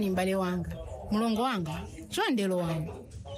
pepani m'bale wanga mulongo wanga chondelo wanga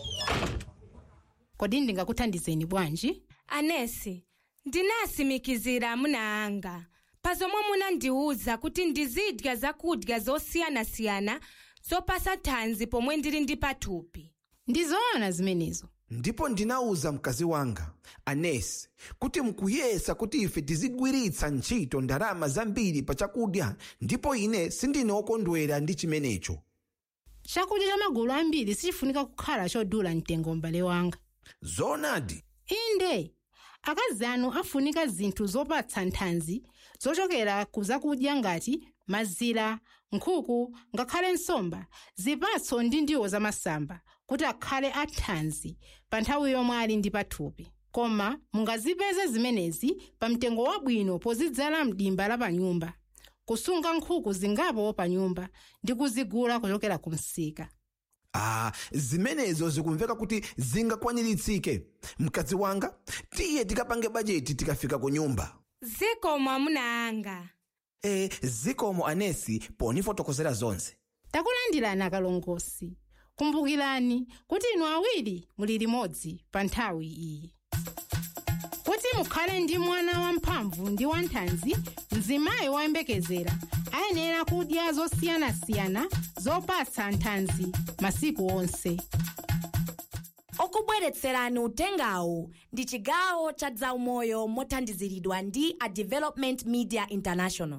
kodi ndingakuthandizeni bwanji anesi ndinasimikizira amuna anga pa zomwe munandiwuza kuti ndizidya zakudya zosiyanasiyana zopasa thanzi pomwe ndili ndi pathupi ndizoona zimenezo ndipo ndinawuza mkazi wanga anesi kuti mukuyesa kuti ife tizigwiritsa ntchito ndalama zambiri pa chakudya ndipo ine sindine wokondwera ndi chimenecho chakudya cha magulu ambiri sichifunika kukhala chodula mtengo m'bale wanga zoonadi inde akazi anu afunika zinthu zopatsa nthanzi zochokera ku zakudya ngati mazira nkhuku ngakhale nsomba zipatso ndi ndiwo zamasamba kuti akhale athanzi pa nthawi yomwe ali ndi pathupi koma mungazipeze zimenezi pa mtengo wabwino pozidzala mdimba la panyumba kusunga nkhuku zingapo pa nyumba ndi kuzigula kuchokera ku msika ah zimenezo zikumveka kuti zingakwaniritsike mkazi wanga tiye tikapange bajeti tikafika ku nyumba zikomo amuna anga e zikomo anesi ponifotokozera zonse takulandirani akalongosi kumbukirani kuti inu awiri muli limodzi pa nthawi iyi kuti mukhale ndi mwana wamphamvu ndi wanthanzi mzimayi woyembekezera ayenera kudya zosiyanasiyana zopatsa nthanzi masiku onse okubweretserani utengawu ndi chigawo cha zaumoyo mothandiziridwa ndi a development media international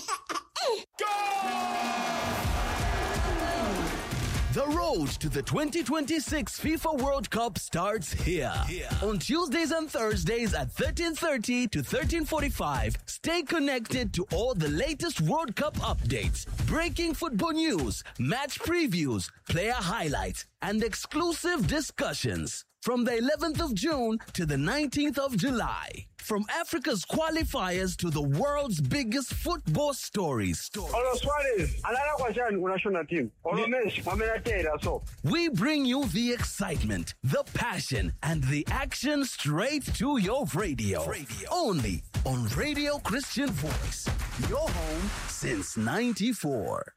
The road to the 2026 FIFA World Cup starts here. On Tuesdays and Thursdays at 13:30 to 13:45, stay connected to all the latest World Cup updates, breaking football news, match previews, player highlights, and exclusive discussions. From the 11th of June to the 19th of July. From Africa's qualifiers to the world's biggest football stories. Olo Suarez alala kwa chani ku national team. Olo Messi amenatera so. We bring you the excitement, the passion, and the action straight to your radio. Only on Radio Christian Voice, your home since 94.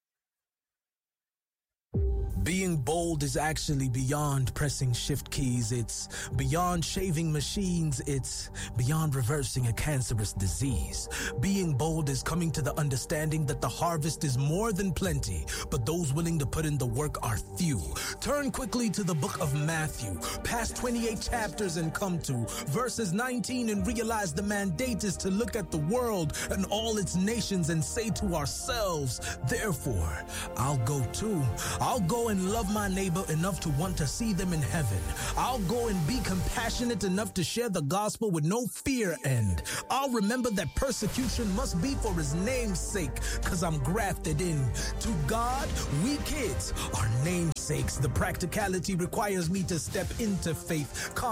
Being bold is actually beyond pressing shift keys. It's beyond shaving machines. It's beyond reversing a cancerous disease. Being bold is coming to the understanding that the harvest is more than plenty, but those willing to put in the work are few. Turn quickly to the book of Matthew, past 28 chapters and come to verses 19 and realize the mandate is to look at the world and all its nations and say to ourselves, therefore, I'll go too. I'll go and love my neighbor enough to want to see them in heaven. I'll go and be compassionate enough to share the gospel with no fear and I'll remember that persecution must be for his name's sake cuz I'm grafted in. To God, we kids are namesakes. The practicality requires me to step into faith.